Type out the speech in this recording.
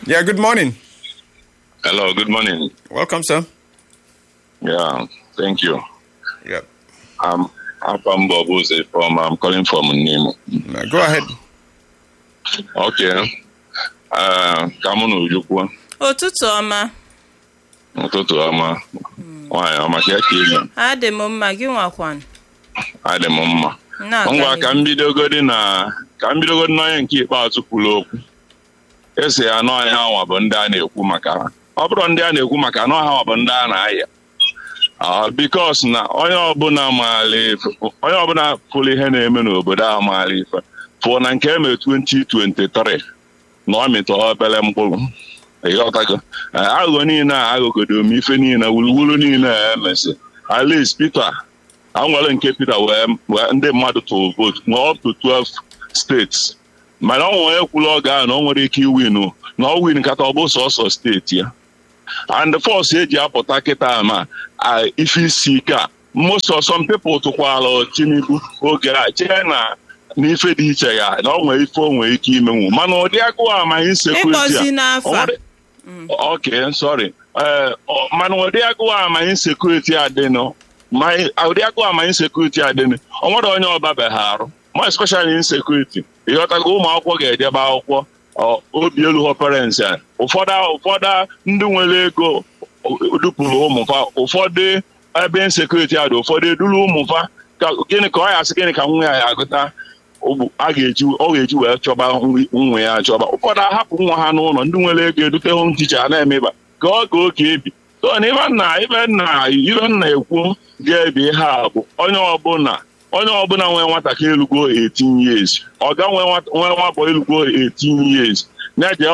Yeah, good morning. Hello, good morning. Welcome, sir. Yeah, thank you. Yep. I'm I'm from Bobuze from I'm calling from Nimo. Uh, go ahead. Okay. Uh, ka mụ na Ojukwu ụtụtụ ọma ụtụtụ ọma nwaanyị ọma ka eke ime adị m mma gị nwakwan adị m mma na-aga ngwa ka m bidogodi na ka m bidogodi n'onye nke ikpeazụ kwuru okwu esi ya n'ọnya anwa bụ ndị a na-ekwu maka ha ọ bụrụ ndị a na-ekwu maka na ọha bụ ndị a na-aya Ah, bikos na onye ọbụla maara ife onye ọbụla pụrụ ihe na-eme n'obodo a maara ife pụọ na nke eme 2023 na ọ mịta obere mkpụrụ ịghọtago Eh, aghụghọ niile a aghụgodo m ife niile wuruwuru niile a emesi alis Peter a nwere nke Peter wee wee ndị mmadụ tụrụ vootu nwee up to 12 steeti mana ọ nwere ekwuru oge ahụ na ọ nwere ike iwinu na ọ win kata ọ bụ sọsọ steeti ya and the force eji apụta kịta ma a ife isi ike a most of some people tụkwala Tinubu oge a chee na n'ife dị iche ya na ọ nwere ife o nwere ike imenwu mana ụdị agụụ amaghị sekuriti ịkpọzi a n'afọ a ok sorry ee mana ụdị agụụ amaghị sekuriti adịnụ ma ụdị agụụ amaghị sekuriti adịnụ ọ nwere onye ọbabeghị arụ ma especially insekuriti ịghọtago ụmụ akwụkwọ ga-edebe akwụkwọ ọ, obi elu ha parents ya ụfọdụ ụfọdụ ndị nwere ego dupụrụ ụmụfa ụfọdụ ebe insekuriti a dị ụfọdụ eduru ụmụfa ka gịnị ka ọ ya asị gịnị ka nwa ya ya agụta ọ a ga-eji ọ ga-eji wee chọba nri nwa ya achọba ụfọdụ ahapụ nwa ha n'ụlọ ndị nwere ego edute home teacher a na-emeba ka ọ ga oke ebi so na ibe nna ibe nna ibe nna ekwu ga-ebi ihe a bụ onye ọbụla onye ọbụla nwee nwatakịrị elugo 18 years ọ ga nwee nwata- nwee nwabọ elugo 18 years na-eje